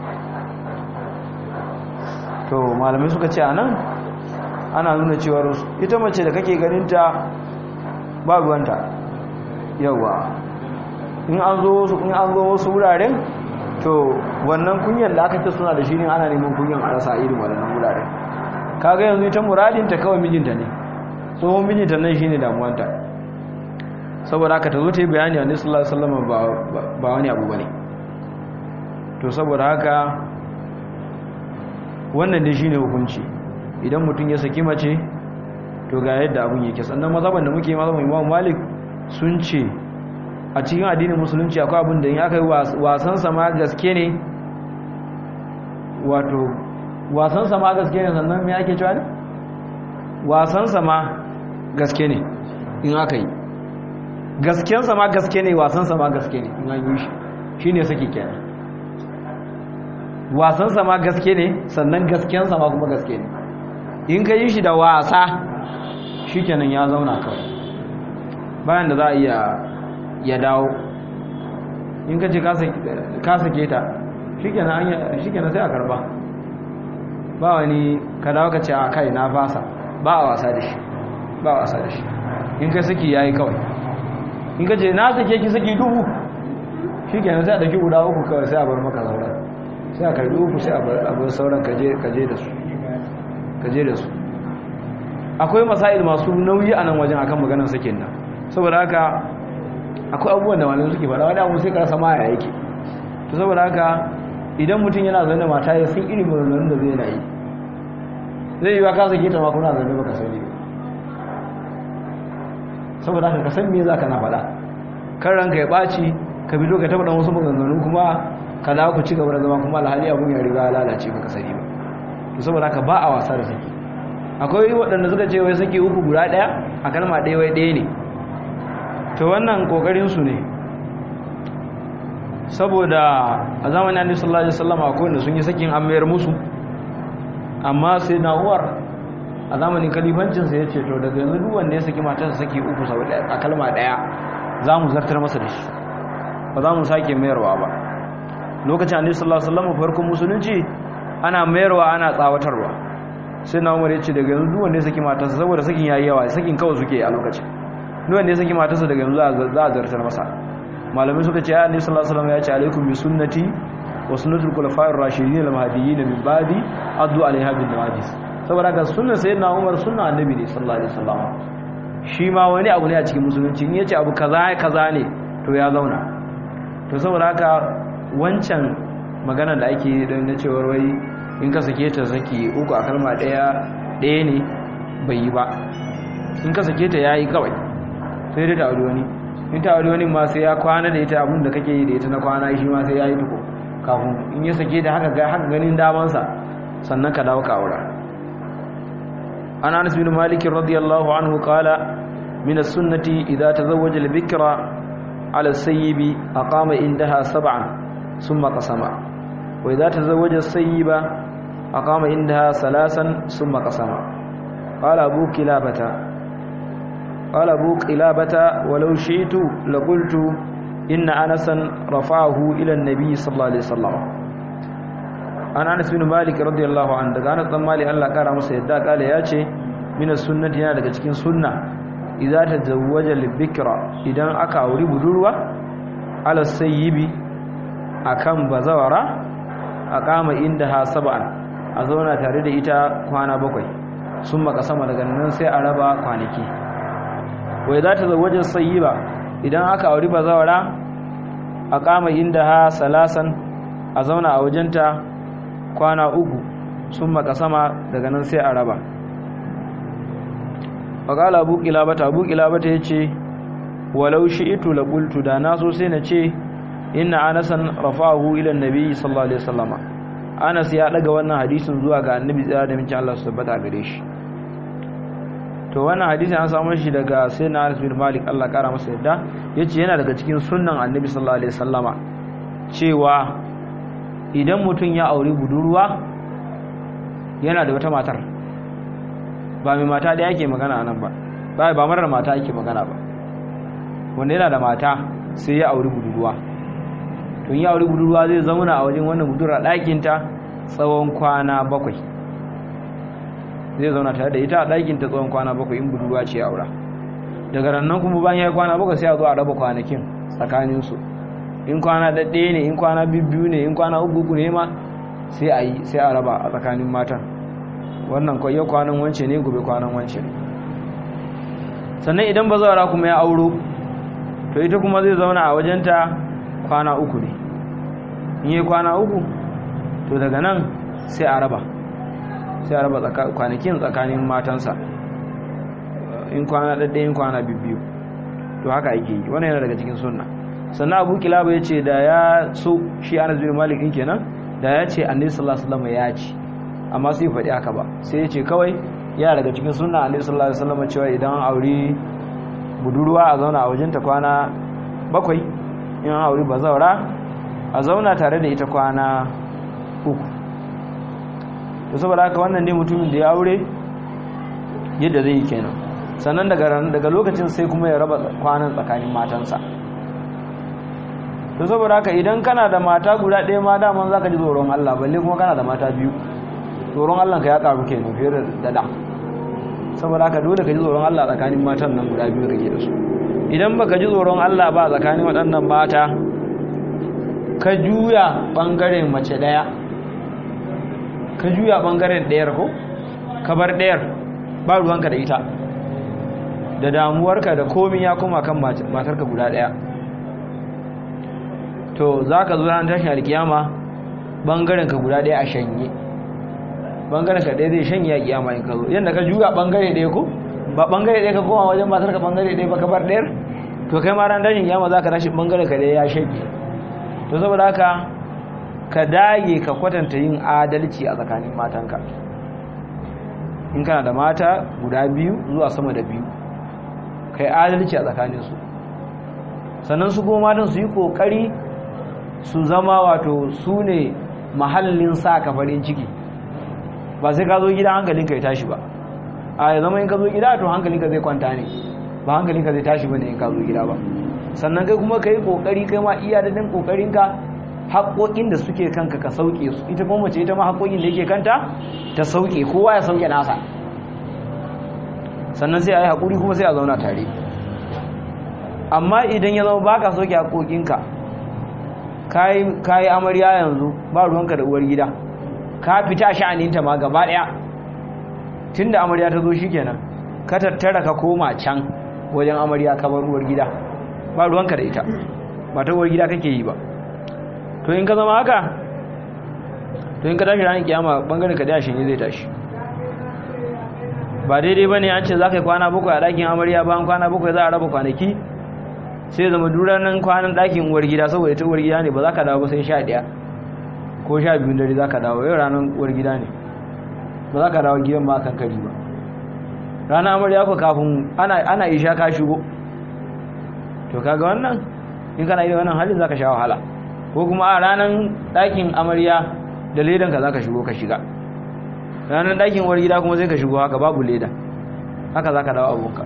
to malamai suka ce anan ana nuna cewa ita mace da kake ganin ta ba ruwanta yawa in an zo wasu in an zo wasu wuraren to wannan kunyan da aka ce suna da shi ne ana neman kunyan a rasa irin wannan wuraren kaga yanzu ita muradinta kawai mijinta ne tsohon mijinta nan shine damuwanta saboda haka ta zo ta yi bayani a sallallahu alaihi wasallam ba wani abu bane to saboda haka wannan dai shine hukunci idan mutum ya saki mace to ga yadda abun yake sannan mazhaban da muke mazhaban Imam Malik sun ce a cikin addinin musulunci akwai abin da in aka yi wasan sama gaske ne wato wasan sama gaske ne sannan me ake cewa ne wasan sama gaske ne in aka yi gasken sama gaske ne wasan sama gaske ne in an yi shi shi ne sake kenan wasan sama gaske ne sannan gasken sama kuma gaske ne in ka yi shi da wasa shikenan ya zauna kawai bayan da za a iya ya dawo in ka ce ka sake ta shikenan sai a karba ba wani ka dawo ka ce a kai na fasa ba a wasa da shi ba a wasa da shi in ka saki yayi kawai in ka ce na sake ki saki dubu shikenan sai a daki guda uku kawai sai a bar maka sauran sai a karbi uku sai a bar sauran kaje da su kaje da su akwai masail masu nauyi a nan wajen akan maganar sakin nan saboda haka akwai abubuwan da malamai suke faɗa wani abu sai ka rasa ma ya yake to saboda haka idan mutum yana zaune mata ya sun irin maganganun da zai na yi zai yi wa ka sake ta ma kuna zaune baka sani ba saboda haka ka san me za ka na faɗa kan ranka ya ɓaci ka bi ka taɓa wasu maganganu kuma ka dawo ku ci gaba da zama kuma alhali abun ya riga ya lalace baka sani ba to saboda haka ba a wasa da saki akwai waɗanda suka ce wai saki uku guda ɗaya a kalma ɗaya wai ɗaya ne to wannan kokarin su ne saboda a zamanin annabi sallallahu alaihi wasallam akwai wanda sun yi sakin an mayar musu amma sai na uwar a zamanin kalifancin sa yace to daga yanzu duk wanda ya saki matarsa saki uku sau a kalma daya za mu zartar masa da shi ba za mu sake mayarwa ba lokacin annabi sallallahu alaihi wasallam farkon musulunci ana mayarwa ana tsawatarwa sai na umar yace daga yanzu duk wanda ya saki matarsa saboda sakin yayi yawa sakin kawai suke a lokacin duk wanda ya saki matarsa daga yanzu za a zartar masa malamai suka ce annabi sallallahu alaihi wasallam ya ce alaikum bi sunnati wa sunnatul khulafa'ir rashidin al mahdiyyin min ba'di addu alaiha bin nawajis saboda ga sunnar sayyidina Umar sunna annabi ne sallallahu alaihi wasallam shi ma wani abu ne a cikin musulunci in yace abu kaza kaza ne to ya zauna to saboda haka wancan magana da ake da na cewa wai in ka sake ta saki uku a kalma daya daya ne bai yi ba in ka sake ta yayi kawai sai dai ta aure wani in ta aure wani ma sai ya kwana da ita abin da kake yi da ita na kwana shi ma sai ya yi tuko kafin in ya sake da haka haka ganin damansa sannan ka dawo ka aura an anas bin malik radiyallahu anhu qala min as-sunnati idza tazawwaja al-bikra ala as-sayyib aqama indaha sab'an thumma qasama wa idza tazawwaja as-sayyiba aqama indaha salasan thumma qasama qala abu kilabata قال أبو قلابة ولو شئت لقلت إن أنسا رفعه إلى النبي صلى الله عليه وسلم أنا أنس بن مالك رضي الله عنه daga Anas dan Malik Allah kara masa yadda kale ya ce min sunnati yana daga cikin sunna idza tazawwaja libikra idan aka auri budurwa ala sayyibi akan bazawara aqama indaha sab'an a zauna tare da ita kwana bakwai sun maka sama daga nan sai a raba kwanaki wai za ta zawajen sayi ba idan aka auri bazawara a kama inda ha salasan a zauna a wajenta kwana uku sun maka sama daga nan sai a raba faƙala abu ƙilabata abu ƙilabata ya ce walau shi itu laƙultu da na so sai na ce ina anasan rafa'ahu ilan nabi sallallahu alaihi wasallama anas ya ɗaga wannan hadisin zuwa ga annabi tsira da mincin Allah su tabbata gare shi to wannan hadisin an samu shi daga sayyidina Anas bin Malik Allah kara masa yadda yace yana daga cikin sunnan Annabi sallallahu alaihi wasallama cewa idan mutum ya aure budurwa yana da wata matar ba mai mata da yake magana anan ba ba ba marar mata yake magana ba wanda yana da mata sai ya aure budurwa to ya aure budurwa zai zauna a wajen wannan budurwa ɗakin ta tsawon kwana bakwai zai zauna tare da ita a ɗakin ta tsawon kwana bakwai in budurwa ce aura daga rannan kuma bayan ya yi kwana bakwai sai a zo a raba kwanakin tsakaninsu in kwana ɗaɗɗe ne in kwana biyu ne in kwana uku uku ne ma sai a yi sai a raba a tsakanin matan wannan yau kwanan wance ne gobe kwanan wance ne sannan idan ba zaura kuma ya auro to ita kuma zai zauna a wajenta kwana uku ne in yi kwana uku to daga nan sai a raba sai a raba kwanakin tsakanin matansa in kwana ɗaɗɗe in kwana biyu to haka ake yi wannan yana daga cikin sunna sannan abu kilaba ya ce da ya so shi anas bin malik ɗin kenan da ya ce annabi sallallahu alaihi wasallam ya ci amma sai faɗi haka ba sai ya ce kawai yana daga cikin sunna annabi sallallahu alaihi wasallam cewa idan aure budurwa a zauna a wajenta kwana bakwai in aure bazawara a zauna tare da ita kwana uku to saboda haka wannan ne mutumin da ya aure yadda zai yi kenan sannan daga lokacin sai kuma ya raba kwanan tsakanin matansa to saboda haka idan kana da mata guda ɗaya ma daman za ka ji tsoron Allah balle kuma kana da mata biyu tsoron Allah ka ya ƙaru kenan fiye da da saboda haka dole ka ji tsoron Allah tsakanin matan nan guda biyu kake da su idan baka ji tsoron Allah ba tsakanin waɗannan mata ka juya ɓangaren mace ɗaya ka juya ɓangaren ɗayar ko ka bar ɗayar ba ruwanka da ita da damuwarka da komi ya koma kan matarka guda ɗaya to za ka zo ran tashin alkiyama ɓangaren ka guda ɗaya a shanye ɓangaren ka ɗaya zai shanye a kiyama in ka zo yadda ka juya ɓangare ɗaya ko ba ɓangare ɗaya ka koma wajen matarka ɓangare ɗaya ba ka bar ɗayar to kai ma ran tashin kiyama za ka tashi ɓangaren ka ɗaya ya shanye to saboda haka ka dage ka kwatanta yin adalci a tsakanin matanka in kana da mata guda biyu zuwa sama da biyu ka yi adalci a tsakaninsu sannan su goma matan su yi kokari su zama wato su ne mahallin sa ka farin ciki ba sai ka zo gida hankalinka ya tashi ba a ya zama in ka zo gida to hankalinka zai kwanta ne ba hankalinka zai tashi ba ne in ka zo gida ba sannan kai kuma ka yi ƙoƙari kai ma iya dadin ƙoƙarinka haƙoƙin da suke kanka ka sauke su ita kuma mace ita ma haƙoƙin da yake kanta ta sauke kowa ya sauke nasa sannan sai a yi haƙuri kuma sai a zauna tare amma idan ya zama ba ka sauke haƙoƙinka ka yi amarya yanzu ba ruwanka da uwar gida ka fita sha'aninta ma gaba ɗaya tun da amarya ta zo shi kenan ka tattara ka koma can wajen amarya ka bar uwar gida ba ruwanka da ita ba ta uwar gida kake yi ba to in ka zama haka to in ka tashi ranar kiyama bangaren ka da shi ne zai tashi ba daidai ba ne an ce za ka yi kwana bakwai a ɗakin amarya bayan kwana bakwai za a raba kwanaki sai zama duranen kwanan ɗakin uwar gida saboda ita uwar gida ne ba za ka dawo ba sai sha ɗaya ko sha biyun dare za ka dawo yau ranar uwar gida ne ba za ka dawo gidan ba kan kari ba ranar amarya ko kafin ana isha ka shigo to kaga wannan in kana yi wannan halin za ka sha wahala ko kuma a ranar ɗakin amarya da ledanka za ka shigo ka shiga ranar ɗakin uwar gida kuma sai ka shigo haka babu leda haka za ka dawo abunka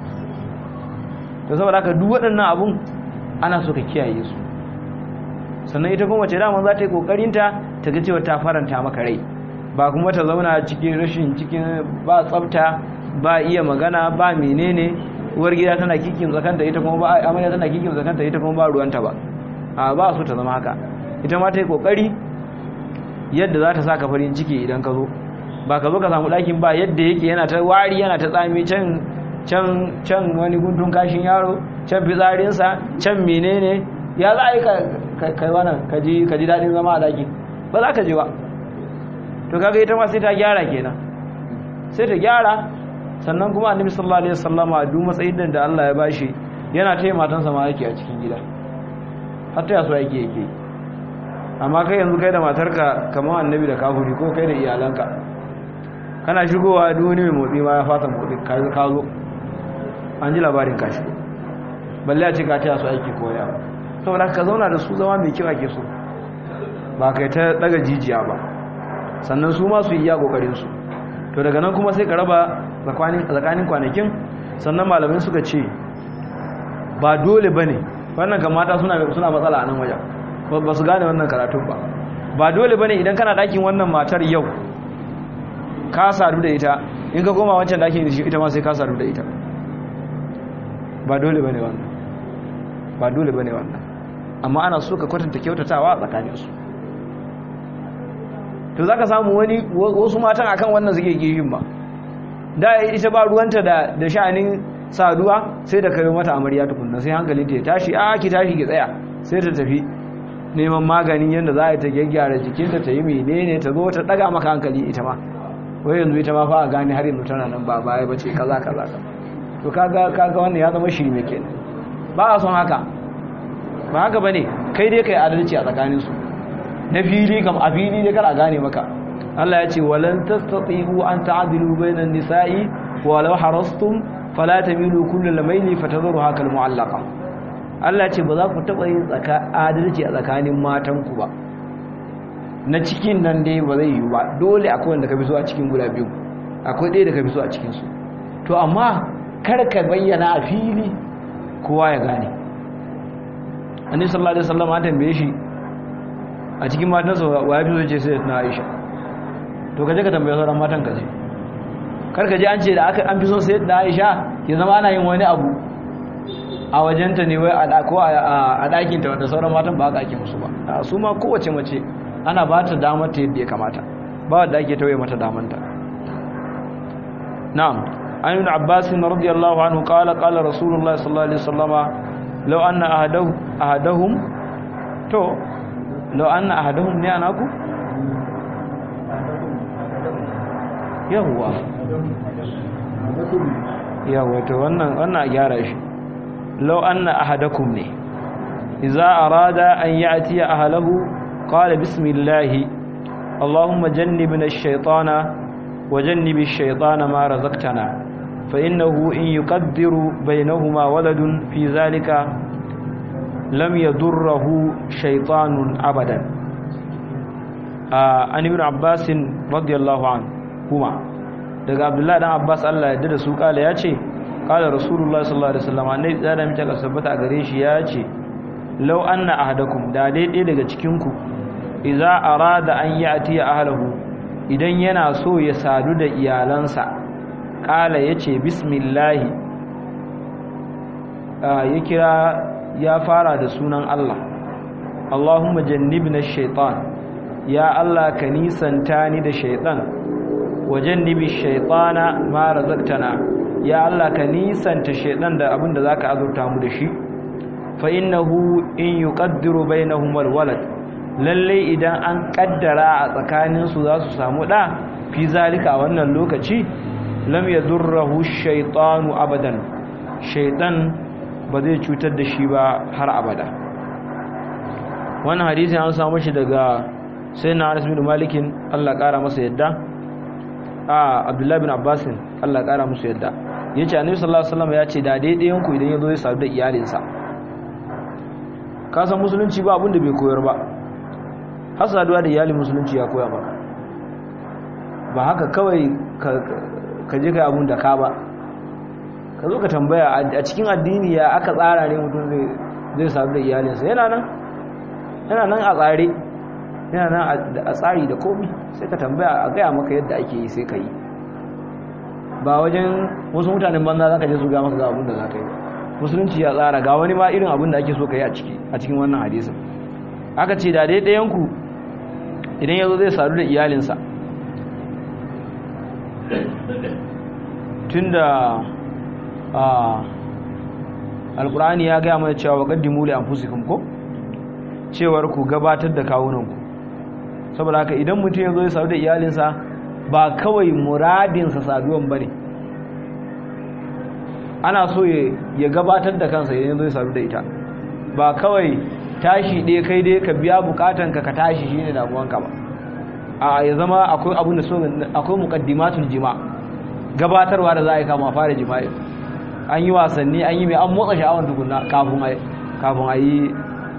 to saboda haka duk waɗannan abun ana so ka kiyaye su sannan ita kuma ce daman za ta yi ƙoƙarinta ta ga cewa ta faranta maka rai ba kuma ta zauna cikin rashin cikin ba tsafta ba iya magana ba menene uwar gida tana kikin zakanta ita kuma ba amarya tana kikin zakanta ita kuma ba ruwanta ba a ba su ta zama haka ita ma ta yi ƙoƙari yadda za ta sa ka farin ciki idan ka zo ba ka zo ka samu ɗakin ba yadda yake yana ta wari yana ta tsami can can can wani guntun kashin yaro can fitsarinsa can menene ya za a yi kai wannan ka ji daɗin zama a ɗaki ba za ka ji ba to kaga ita ma sai ta gyara kenan sai ta gyara sannan kuma annabi sallallahu alaihi wasallama duk matsayin da Allah ya bashi yana taya matansa ma yake a cikin gida har ta yaso yake yake amma kai yanzu kai da matarka kamar annabi da kafuri ko kai da iyalanka kana shigowa duk wani mai motsi ma ya fasa motsi ka zo an ji labarin ka shigo balle a ce ka taya su aiki koya saboda ka zauna da su zama mai kyau ake so ba kai ta daga jijiya ba sannan su ma su yi iya kokarin su to daga nan kuma sai ka raba tsakanin kwanakin sannan malamin suka ce ba dole bane wannan kan mata suna suna matsala a nan wajen ba su gane wannan karatun ba ba dole bane idan kana dakin wannan matar yau ka sadu da ita in ka koma wancan dakin da shi ita ma sai ka sadu da ita ba dole bane wannan ba dole bane wannan amma ana so ka kwatanta kyautatawa a tsakaninsu to zaka samu wani wasu matan akan wannan suke gishin ba da ita ba ruwanta da da sha'anin saduwa sai da kai mata amarya tukunna sai hankalin ta ya tashi a ki tashi ki tsaya sai ta tafi neman magani yadda za a ta gyaggyara jikinta ta yi menene ta zo ta daga maka hankali ita ma wai yanzu ita ma fa a gane har yanzu tana nan ba baya bace kaza kaza to kaga kaga wannan ya zama shirme kenan ba a son haka ba haka bane kai dai kai adalci a tsakanin su na fili kam a fili dai kar a gane maka Allah ya ce walan tastati'u an ta'dilu bainan nisa'i walau harastum fala tamilu kullal mayli fatadharuha kal mu'allaqa Allah ya ce ba za ku taba yin tsaka adalci a tsakanin matanku ba na cikin nan dai ba zai yi ba dole akwai wanda ka fi so a cikin guda biyu akwai ɗaya da ka fi so a cikin su to amma kar ka bayyana a fili kowa ya gane annabi sallallahu alaihi wasallam an tambaye shi a cikin matansa wa ya fi so ce sai na Aisha to kaje ka tambaye sauran matan kaje kar ka je an ce da aka an fi so sai na Aisha ke zama ana yin wani abu a wajenta ne wai a ko a ɗakin ta wanda sauran matan ba aka ake musu ba su ma kowace mace ana ba ta damar ta yadda ya kamata ba wadda ake tauye mata damanta na'am an yi abbas radiyallahu anhu qala qala rasulullah sallallahu alaihi wasallama law anna ahadahu ahadahum to law anna ahadahum ne anaku yawwa yawwa to wannan wannan a gyara shi law anna ahadakum ne idza arada an ya'ti ahlahu qala bismillah allahumma jannibna ash-shaytana wa jannibi ash-shaytana ma razaqtana fa innahu in yuqaddiru baynahuma waladun fi dhalika lam yadurruhu shaytanun abadan an ibn abbas radiyallahu anhu kuma daga abdullahi dan abbas Allah ya yarda da su kala yace kala rasulullah sallallahu alaihi wasallam annai da mace ka sabbata gare shi yace law anna ahadakum da daidai daga cikin ku idza arada an yati ahlihi idan yana so ya sadu da iyalansa kala yace bismillah ya kira ya fara da sunan Allah Allahumma jannibna ash-shaytan ya Allah ka nisanta ni da shaytan wajannibi shaytana ma razaqtana ya Allah ka nisanta shaytan da abin da zaka azurta mu da shi fa innahu in yuqaddiru bainahum alwalad lalle idan an kaddara a tsakanin su za su samu da fi zalika wannan lokaci lam yadurruhu shaytanu abadan shaytan ba zai cutar da shi ba har abada wannan hadisi an samu shi daga sayyidina Anas bin Malikin Allah kara masa yadda a abdullahi bin abbasin allah kara musu yadda ya ce annabi sallallahu alaihi wasallam ya ce da daidaiyanku idan ya zo ya sadu da iyalinsa ka san musulunci ba abin da bai koyar ba har saduwa da iyalin musulunci ya koya maka ba haka kawai ka je kai abun da ka ba ka zo ka tambaya a cikin addini ya aka tsara ne mutum zai sadu da iyalinsa yana nan yana nan a tsare yana nan a tsari da komi sai ka tambaya a gaya maka yadda ake yi sai ka yi ba wajen wasu mutanen banza za ka je su ga maka ga abin da za ka yi musulunci ya tsara ga wani ma irin abin da ake so ka yi a cikin wannan hadisin aka ce da dai ɗayanku idan ya zo zai sadu da iyalinsa tun da alkur'ani ya gaya mana cewa waƙaddimu li anfusikum ko cewar ku gabatar da kawunanku saboda haka idan mutum ya zo ya sadu da iyalinsa ba kawai muradinsa saduwan ba ne ana so ya gabatar da kansa idan ya zo ya sadu da ita ba kawai tashi ɗaya kai dai ka biya bukatanka ka tashi shi ne damuwanka ba a ya zama akwai abin da so akwai muqaddimatul jima gabatarwa da za a yi kama fara jima'i an yi wasanni an yi mai an motsa sha'awar tukunna kafin a yi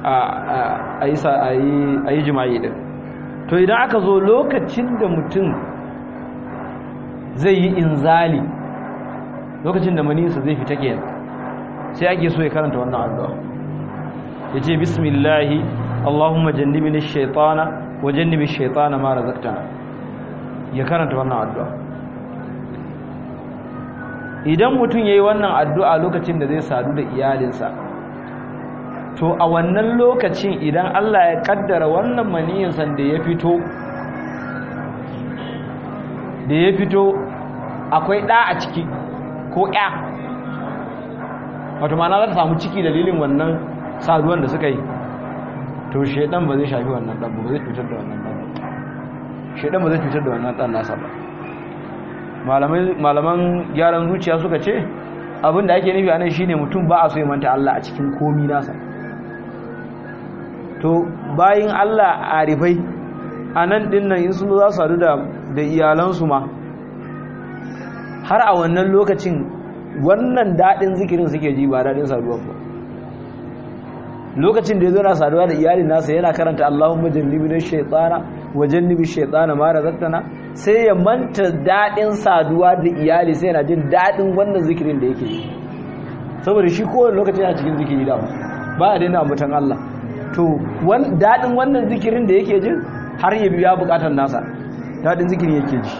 a yi jima'i din to idan aka zo lokacin da mutum zai yi inzali lokacin da manisa zai fita kenan sai ake so ya karanta wannan addu'a ya ce bismillahi allahumma jannibni shaitana wa jannibi shaitana ma razaqtana ya karanta wannan addu'a idan mutum yayi wannan addu'a lokacin da zai sadu da iyalinsa to a wannan lokacin idan Allah ya kaddara wannan maniyin san da ya fito da ya fito akwai ɗa a ciki ko ya wato mana za ta samu ciki dalilin wannan saduwan da suka yi to shaidan ba zai shafi wannan ɗan ba zai cutar da wannan ɗan shaidan ba zai cutar da wannan ɗan nasa ba malaman gyaran zuciya suka ce abin da ake nufi a nan shine mutum ba a so ya manta Allah a cikin komi nasa to bayin Allah a rifai a nan ɗin nan in sun za su sadu da iyalansu ma har a wannan lokacin wannan daɗin zikirin suke ji ba daɗin saduwa ba lokacin da ya zo na saduwa da iyalin nasa yana karanta Allahumma jannibi na shaitana wa jannibi shaitana ma razaqtana sai ya manta daɗin saduwa da iyali sai yana jin daɗin wannan zikirin da yake yi saboda shi kowane lokaci yana cikin zikiri da ba a daina ambatan Allah to daɗin wannan zikirin da yake jin har ya biya bukatar nasa daɗin zikirin yake ji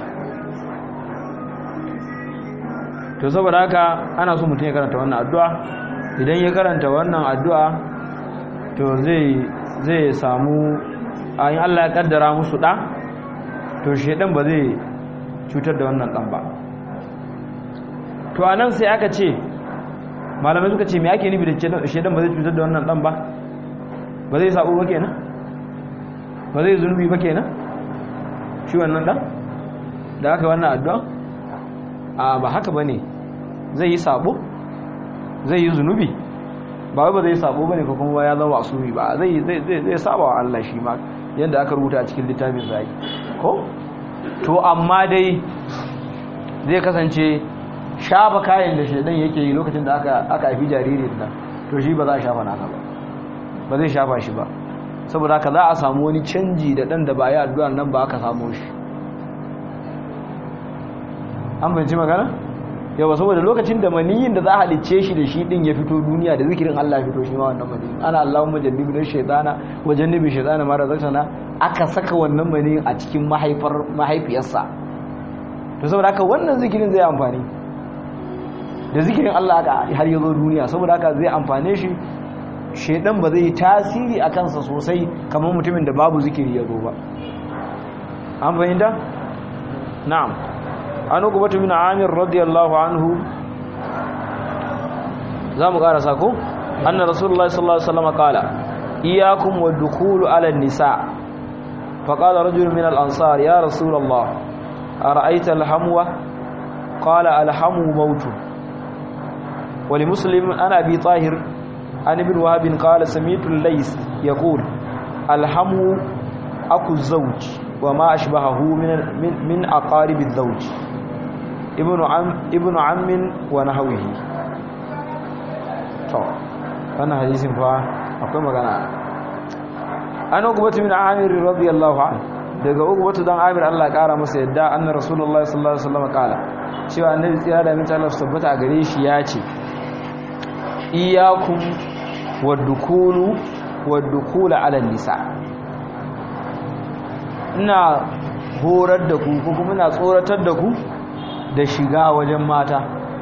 to saboda haka ana so mutum ya karanta wannan addu'a idan ya karanta wannan addu'a to zai zai samu ayin Allah ya kaddara musu ɗa to shedan ba zai cutar da wannan ɗan ba to a nan sai aka ce malamai suka ce me ake nufi da shedan ba zai cutar da wannan ɗan ba ba zai sabo ba kenan ba zai zunubi ba kenan shi wannan ɗan da aka wannan addu'a a ba haka ba ne zai yi sabo zai yi zunubi ba wai ba zai sabo ba ne ko kuma ya zama asumi ba zai zai saba wa Allah shi ma yadda aka rubuta a cikin littafin zai ko to amma dai zai kasance shafa kayan da shaidan yake yi lokacin da aka aka haifi jaririn nan to shi ba za a shafa naka ba ba zai shafa shi ba saboda haka za a samu wani canji da dan da ba yi addu'ar nan ba aka samu shi an fahimci magana yawa saboda lokacin da maniyin da za a halicce shi da shi din ya fito duniya da zikirin Allah ya fito shi ma wannan maniyin ana Allahumma jannibi na shaytana wa jannibi shaytana ma razaqtana aka saka wannan maniyin a cikin mahaifar mahaifiyarsa to saboda haka wannan zikirin zai amfani da zikirin Allah aka har ya zo duniya saboda haka zai amfane shi shaydan ba zai yi tasiri a kansa sosai kamar mutumin da babu zikiri ya zo ba an fahimta na'am an ukubatu min amir radiyallahu anhu zamu karasa ko anna rasulullahi sallallahu alaihi wasallam qala iyyakum wad-dukhul ala an-nisa faqala rajul min al-ansar ya rasulullah ara'aita al-hamwa qala al-hamu maut wa li muslim ana bi tahir an ibn wahab qala sami'tu al-lays yaqul al-hamu aku zawj wa ma ashbahahu min min aqarib az-zawj ibnu am ibnu ammin wa nahwihi to wannan hadisin fa akwai magana an ugubatu min amir radiyallahu anhu daga ugubatu dan amir Allah ya kara masa yadda anna rasulullahi sallallahu alaihi wasallam kala cewa annabi tsira da mutane Allah tabbata a gare shi ya ce iyyakum wadukulu wadukula ala nisa ina horar da ku ko kuma ina tsoratar da ku da shiga wajen mata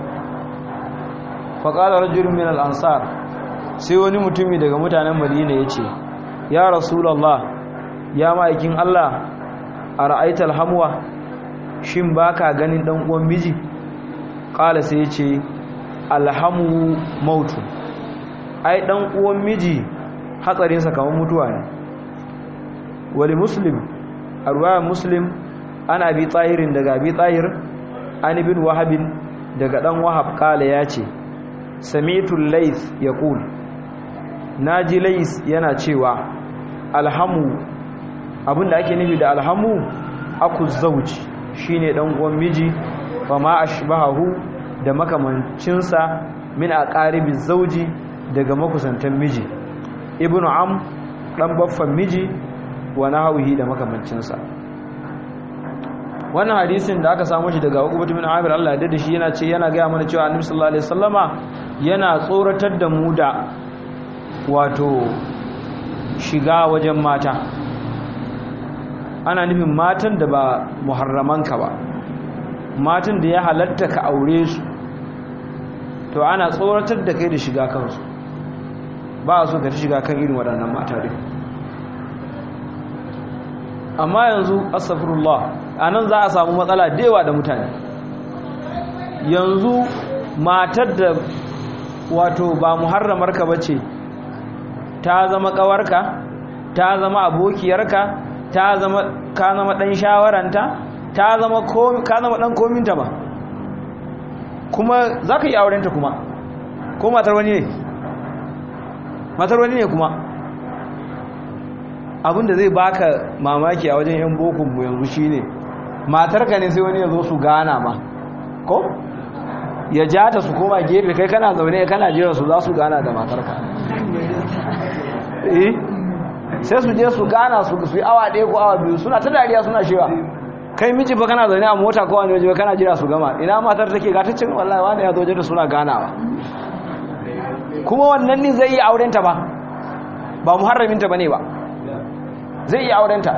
faƙalar rajulun min al'ansar sai wani mutumi daga mutanen madina ya ce ya rasulallah ya ma'aikin allah a ra'aitar hamuwa shin ba ka ganin ɗan'uwan miji ƙala sai ya ce alhamu mautu ai ɗan'uwan miji hatsarinsa kamar mutuwa ne wali muslim a ruwayar muslim ana bi tsahirin daga bi tsahir an ibn wahabin daga dan wahab kala ya ce samitul lais yaqul naji lais yana cewa alhamu abinda ake nufi da alhamu aku zauji shine dan uwan miji fa ma ashbahu da makamancinsa min aqaribi zauji daga makusantan miji ibnu am dan baffan miji wa nahwihi da makamancinsa wannan hadisin da aka samu shi daga Uqbah bin Amir Allah ya dade shi yana ce yana ga mana cewa Annabi sallallahu alaihi wasallama yana tsoratar da mu da wato shiga wajen mata ana nufin matan da ba muharramanka ba matan da ya halatta ka aure su to ana tsoratar da kai da shiga kansu ba a so ka shiga kan irin waɗannan mata dai amma yanzu astaghfirullah anan za a samu matsala da yawa da mutane yanzu matar da wato ba muharramar ka bace ta zama kawarka ta zama abokiyarka ta zama ka zama dan shawaranta ta zama ko ka zama dan kominta ba kuma zaka yi aurenta kuma ko matar wani ne matar wani ne kuma abinda zai baka mamaki a wajen yan bokun mu yanzu shine matarka ne sai wani ya zo su gana ma ko ya ja ta su koma gefe kai kana zaune kana jira su za su gana da matarka eh sai su je su gana su su yi awa ɗaya ko awa biyu suna ta dariya suna shewa kai miji ba kana zaune a mota ko wani waje kana jira su gama ina matar take ga ta cin wallahi wani ya zo da suna ganawa kuma wannan ne zai yi aurenta ba ba muharraminta bane ba zai yi aurenta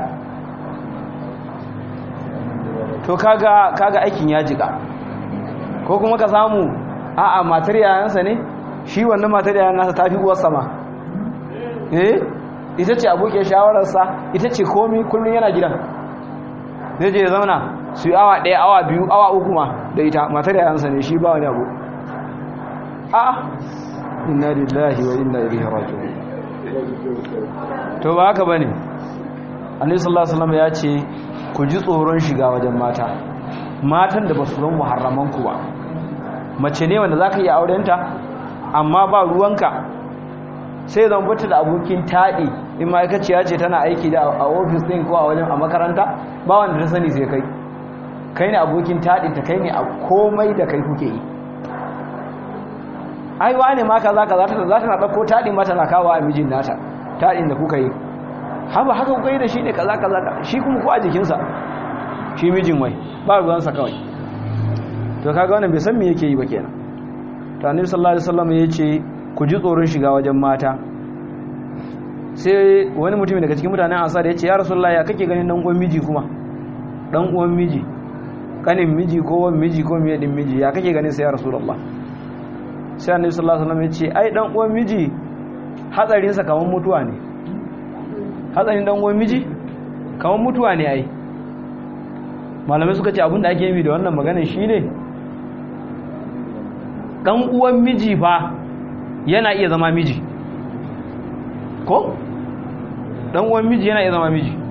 to kaga kaga aikin ya jika ko kuma ka samu a'a matar yayansa ne shi wannan matar yayan nasa tafi uwar sama eh ita ce abokin shawararsa ita ce komi kullum yana gidan zai je zauna su yi awa ɗaya awa biyu awa uku ma da ita matar yayansa ne shi ba wani abu a'a inna lillahi wa inna ilaihi raji'un to ba haka bane annabi sallallahu alaihi wasallam ya ce ku ji tsoron shiga wajen mata matan da ba su zan muharraman ku ba mace ne wanda zaka iya aurenta amma ba ruwanka sai zan bata da abokin taɗi in ma'aikaciya ce tana aiki da a ofis ɗin ko a wajen a makaranta ba wanda ta sani sai kai kai ne abokin taɗin ta kai ne a komai da kai kuke yi ai wane ma kaza kaza ta za ta na ɗauko taɗin mata na kawo a mijin nata taɗin da kuka yi haba haka kuka yi da shi ne kaza kaza shi kuma ko a jikinsa shi mijin wai ba ruwansa kawai to kaga wannan bai san me yake yi ba kenan to annabi sallallahu alaihi wasallam ya ce ku ji tsoron shiga wajen mata sai wani mutum daga cikin mutanen ansar ya ce ya rasulullahi ya kake ganin dan uwan miji kuma dan uwan miji kanin miji ko wan miji ko miye din miji ya kake ganin sai ya rasulullah sai annabi sallallahu alaihi wasallam ya ce ai dan uwan miji hatsarin sa kaman mutuwa ne hatsarin dan uwan miji kaman mutuwa ne ai malamai suka ce abinda ake yi da wannan maganar shine dan uwan miji fa yana iya zama miji ko dan uwan miji yana iya zama miji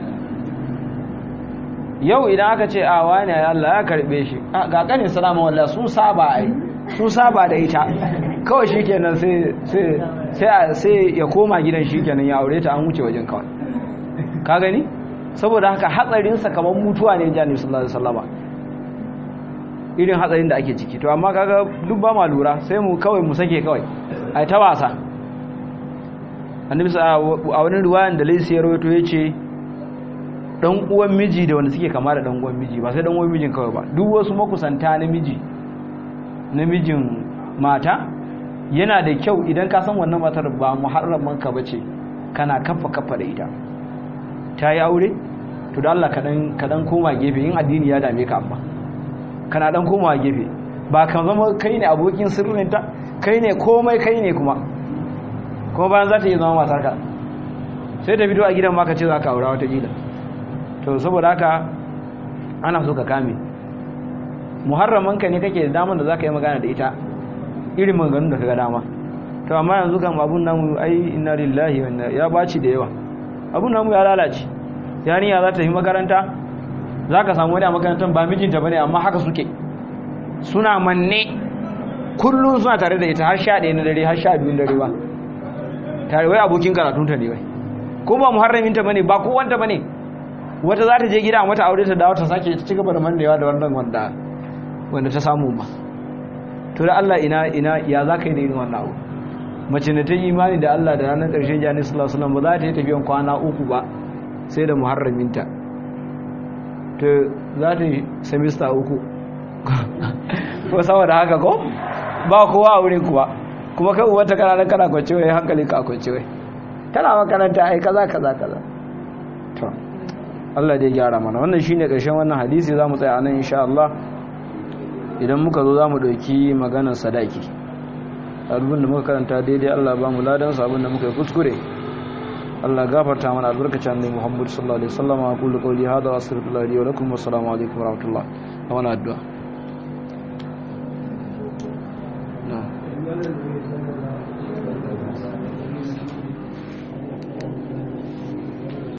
yau idan aka ce a wani Allah ya karbe shi ga kanin salama wallahi sun saba ai sun saba da ita kawai shikenan sai sai sai sai ya koma gidan shikenan ya aure ta an wuce wajen kawai ka gani saboda haka hatsarin sa kamar mutuwa ne jani sallallahu alaihi wasallama irin hatsarin da ake ciki to amma kaga duk ba ma lura sai mu kawai mu sake kawai ai ta wasa annabi a wani ruwayan da laisi ya rawaito yace dan uwan miji da wanda suke kama da dan uwan miji ba sai dan uwan mijin kawai ba duk wasu makusanta na miji namijin mata yana da kyau idan ka san wannan matar ba muharraman ka bace kana kafa kafa da ita ta yi aure to da Allah ka dan ka dan koma gefe in addini ya dame ka amma kana dan komawa gefe ba kan zama kai ne abokin sirrinta kai ne komai kai ne kuma kuma bayan za ta yi zama matarka sai ta fito a gidan maka ce za ka aura wata gida to saboda haka ana so ka kame muharramanka ne kake da damar da za ka yi magana da ita irin maganganun da ka ga dama to amma yanzu kan abun namu ai inna lillahi wa ya baci da yawa abun namu ya lalace yarinya za ta yi makaranta za ka samu wani a makarantar ba mijinta ba ne amma haka suke suna manne kullum suna tare da ita har sha ɗaya na dare har sha biyun dare ba tare wai abokin karatunta ne wai ko ba muharraminta ba ne ba kowanta ba ne wata za ta je gida mata aure ta dawo ta sake ci gaba da mannewa da wannan wanda wanda ta samu ba to da Allah ina ina ya za ka yi da irin wannan abu mace da ta yi imani da Allah da ranar ƙarshen jani sallallahu alaihi wasallam ba za ta yi tafiyan kwana uku ba sai da muharraminta to za ta yi semista uku ko saboda haka ko ba kowa a wurin kuwa kuma kai uwata kana nan kana kwance wai hankali ka kwance wai tana makaranta ai kaza kaza kaza to Allah dai gyara mana wannan shine karshen wannan hadisi zamu tsaya anan insha Allah idan muka zo zamu dauki maganar sadaki abin da muka karanta daidai Allah ba mu ladan sa abin da muka yi kuskure Allah gafarta mana albarkacin annabi Muhammad sallallahu alaihi wasallam aqulu qawli hadha wa astaghfirullahi li wa lakum wa assalamu alaikum wa rahmatullah wa addu'a